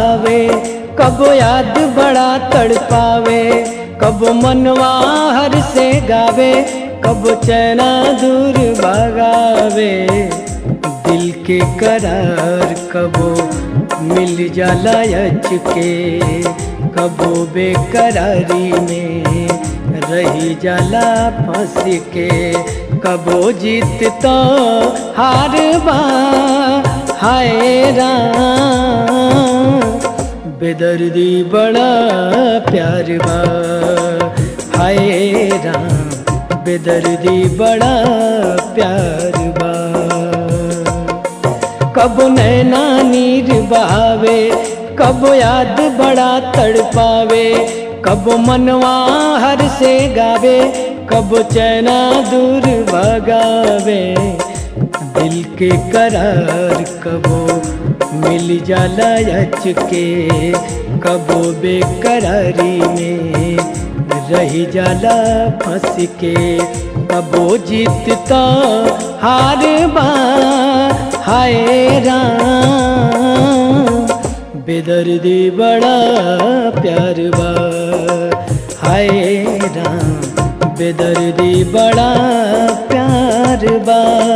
बहावे कबो याद बड़ा तड़पावे कबो मनवा हर से गावे कबो चैना दूर भगावे दिल के करार कबो मिल जाला अच के कबो बेकरारी में रही जाला फंस के कबो जीत तो हार बा हाय राम बेदर्दी बड़ा प्यार बा हाय राम बेदर्दी बड़ा प्यार बा कब नैना नीर बहावे कब याद बड़ा तड़पावे कब मनवा हर से गावे कब चैना दूर भगावे दिल के करार कबो मिल जाला अच के कबो बेकरारी में रही जाला फंस के कबो जीतता हार बा हाय राम बेदर्दी बड़ा प्यार बा हाय राम बेदर्दी बड़ा प्यार बा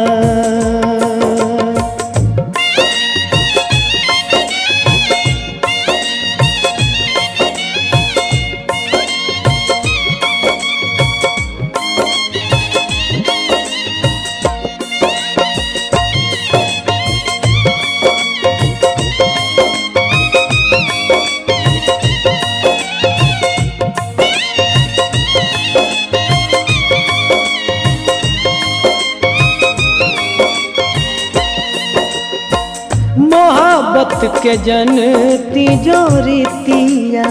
मोहब्बत के जन तिजोरी तिया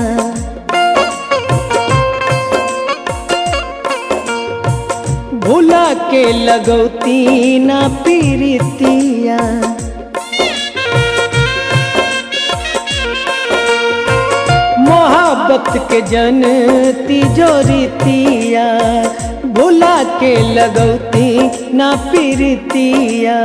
भूला के लगौती ना पीरितिया मोहब्बत के जन तिजोरी तिया भूला के लगौती ना पीरितिया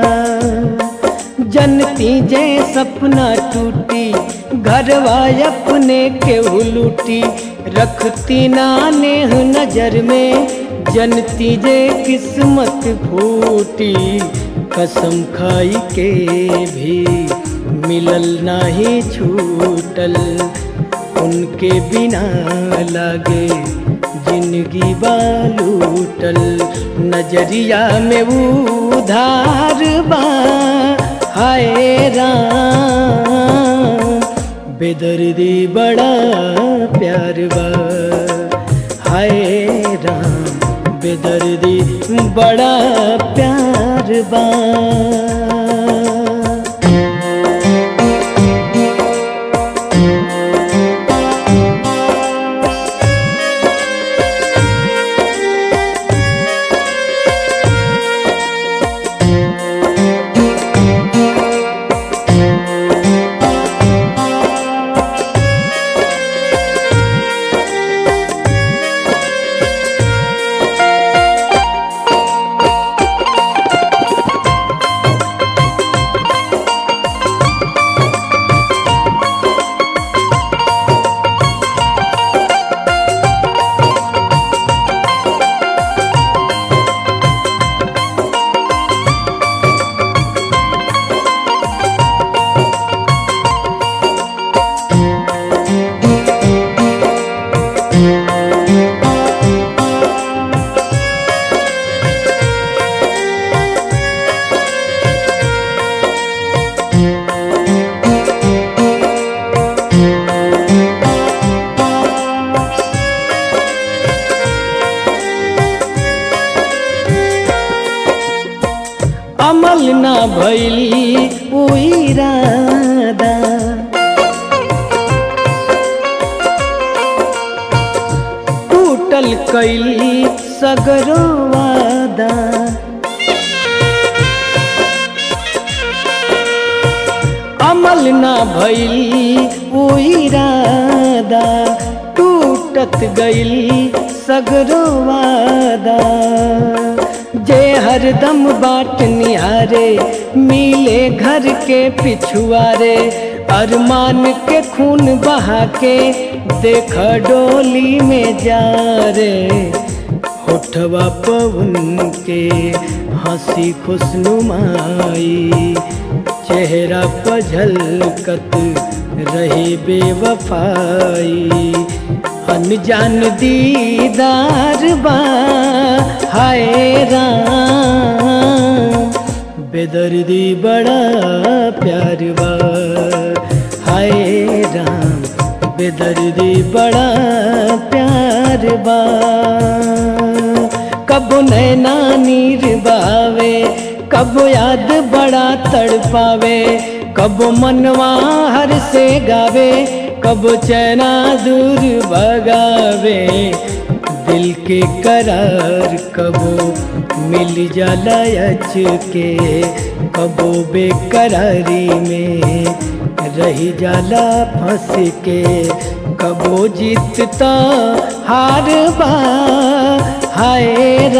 जनती जे सपना टूटी घरवा अपने के लूटी रखती ना नेह नजर में जनती जे किस्मत फूटी कसम खाई के भी मिलल नाही छूटल उनके बिना लागे जिंदगी बालूटल नजरिया में उधार बा हाय राम बेदर्दी बड़ा प्यार बा हाय राम बेदर्दी बड़ा प्यार बा अमल ना भैली उ इरादा टूटल कैली सगरो वादा अमल ना भैली उ इरादा टूटत गईली सगरो वादा जे हरदम बाट निहारे मिले घर के पिछुआरे अरमान के खून बहा के देख डोली में जा रे होठवा पवन के हंसी खुशनुमाई चेहरा पर झलकत रही बेवफाई अनजान दीदार बा हाय राम बेदर्दी बड़ा प्यार बा हाय राम बेदर्दी बड़ा प्यार बा कब नैना नीर बावे कब याद बड़ा तड़पावे कब मनवा हर से गावे कब चैना दूर भगावे दिल के करार कबो मिल जाला अच के कबो बेकरारी में रही जाला फंस के कबो जीतता हार बा हाय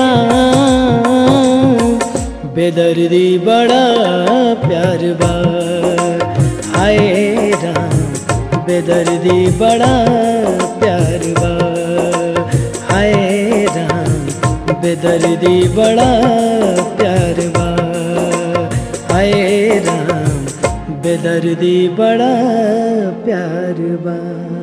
राम बेदर्दी बड़ा प्यार बा हाय राम बेदर्दी बड़ा प्यार बा हाय राम बेदर्दी बड़ा प्यार बा हाय राम बेदर्दी बड़ा प्यार बा